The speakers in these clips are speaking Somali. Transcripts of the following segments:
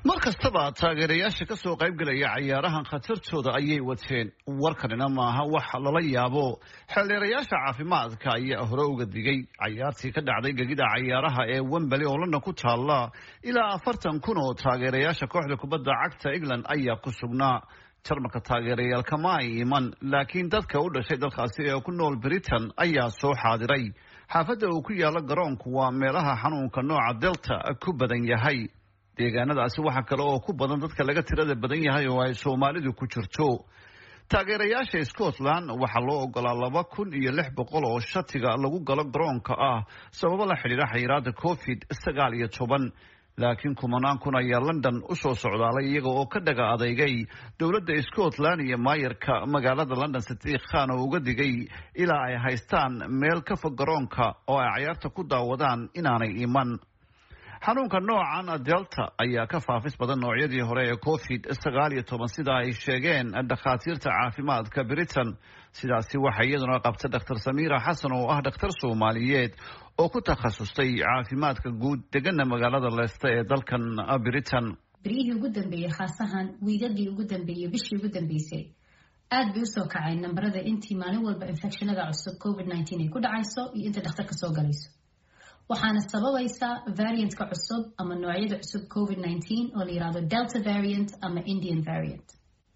mar kastaba taageerayaasha ka soo qaybgelaya cayaarahan khatartooda ayay wateen warkanina maaha wax lala yaabo xeeldheerayaasha caafimaadka ayaa hore uga digay cayaartii ka dhacday gegida cayaaraha ee wembali oo london ku taalla ilaa afartan kun oo taageerayaasha kooxda kubadda cagta england ayaa ku sugnaa jarmalka taageerayaal kama ay iman laakiin dadka u dhashay dalkaasi ee ku nool britain ayaa soo xaadiray xaafadda uu ku yaalo garoonku waa meelaha xanuunka nooca delta ku badan yahay deegaanadaasi waxaa kale oo ku badan dadka laga tirada badan yahay oo ay soomaalidu ku jirto taageerayaasha scotland waxaa loo ogolaa laba kun iyo lix boqol oo shatiga lagu galo garoonka ah sababo la xidhiira xayiraada covid sagaal iyo toban laakiin kumanaan kun ayaa london usoo socdaalay iyaga oo ka dhaga adeygay dowladda scotland iyo maayarka magaalada london sadiiq khan oo uga digay ilaa ay haystaan meel ka fog garoonka oo ay cayaarta ku daawadaan inaanay iman xanuunka noocan delta ayaa ka faafis badan noocyadii hore ee covid sagaal iyo toban sida ay sheegeen dhakhaatiirta caafimaadka britain sidaasi waxaa iyaduna qabta dhakhtar samiira xasan oo ah dhakhtar soomaaliyeed oo ku takhasustay caafimaadka guud degana magaalada leesta ee dalkan britain beryihii ugu dambeeyey khaasahan wiigadii ugu dambeeyey bishii ugu dambeysay aad bay usoo kaceen nambarada intii maalin walba infectionada cusub covid nneteen ay ku dhacayso iyo inta dhakhtarka soo galayso waxaana sababaysa variantka cusub ama noocyada cusub covid nneteen oo la yirahdo delta variant ama indian variant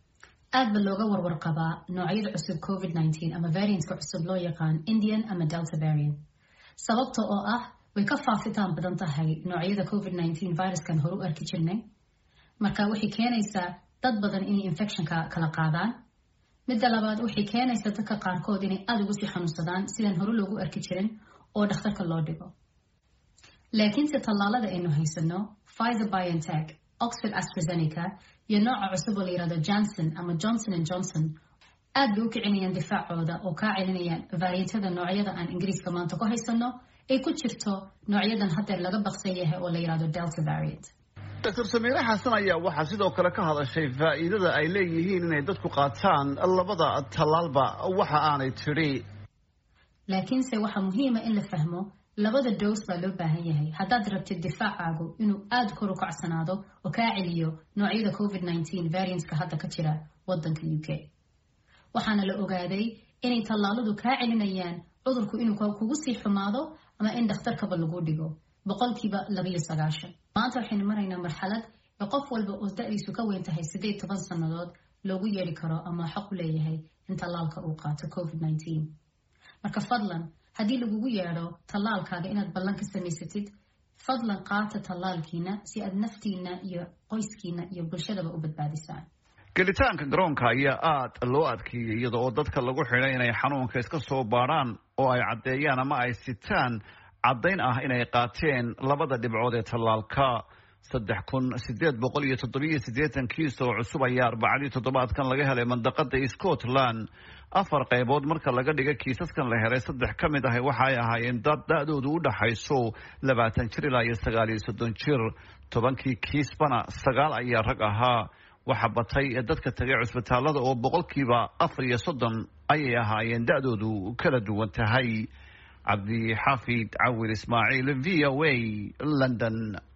aad ba looga warwar qabaa noocyada cusub covid nneteen ama variantka cusub loo yaqaan indian ama delta variant sababta oo ah way ka faafitaan badan tahay noocyada covid nneteen viruskan hore u arki jirnay marka waxay keenaysaa dad badan inay infectionka kala qaadaan midda labaad waxay keenaysaa dadka qaarkood inay aada ugu sii xanuunsadaan sidaan hore loogu arki jirin oo dhakhtarka loo dhigo laakiinse tallaalada aynu haysano pfizer biontech oxford astrazeneca iyo nooca cusub oo la yirahdo johnson ama johnson and johnson aad bay u kicinayaan difaacooda oo kaa celinayaan variantada noocyada aan ingiriiska maanta ku haysano ay ku jirto noocyadan haddeer laga baqsan yahay oo la yirahdo delta variant doctor samiire xasan ayaa waxaa sidoo kale ka hadashay faa'iidada ay leeyihiin inay dadku qaataan labada tallaalba waxa aanay tidhi laakiinse waxaa muhiima in la fahmo labada dows baa loo baahan yahay haddaad rabtid difaacaagu inuu aada kor u kacsanaado oo kaa celiyo noocyada covid nneteen variantska hadda ka jira wadanka u k waxaana la ogaaday inay tallaaladu kaa celinayaan cudurku inuu kugu sii xumaado ama in dhakhtarkaba lagu dhigo boqolkiiba labayo sagaashan maanta waxaynu maraynaa marxalad ee qof walba oo da-diisu ka weyn tahay siddeed toban sannadood loogu yeeri karo ama xaq u leeyahay in tallaalka uu qaato covid nneteen marka fadlan haddii lagugu yeedho tallaalkaaga inaad ballan ka samaysatid fadlan qaata tallaalkiina si aad naftiina iyo qoyskiina iyo bulshadaba u badbaadisaan gelitaanka garoonka ayaa aad loo adkeeyey iyada oo dadka lagu xidhay inay xanuunka iska soo baadhaan oo ay caddeeyaan ama ay sitaan caddayn ah inay qaateen labada dhibcood ee tallaalka saddex kun sideed boqol iyo toddobiyo siddeetan kiis oo cusub ayaa arbacadii toddobaadkan laga helay mandaqada scotland afar qaybood marka laga dhiga kiisaskan la helay saddex ka mid ah waxa ay ahaayeen dad da-doodu u dhaxayso labaatan jir ilaa iyo sagaal iyo soddon jir tobankii kiisbana sagaal ayaa rag ahaa waxa batay dadka tagay cusbitaalada oo boqolkiiba afar iyo soddon ayay ahaayeen da-doodu kala duwan tahay cabdixaafid cawil ismaaciil v o a london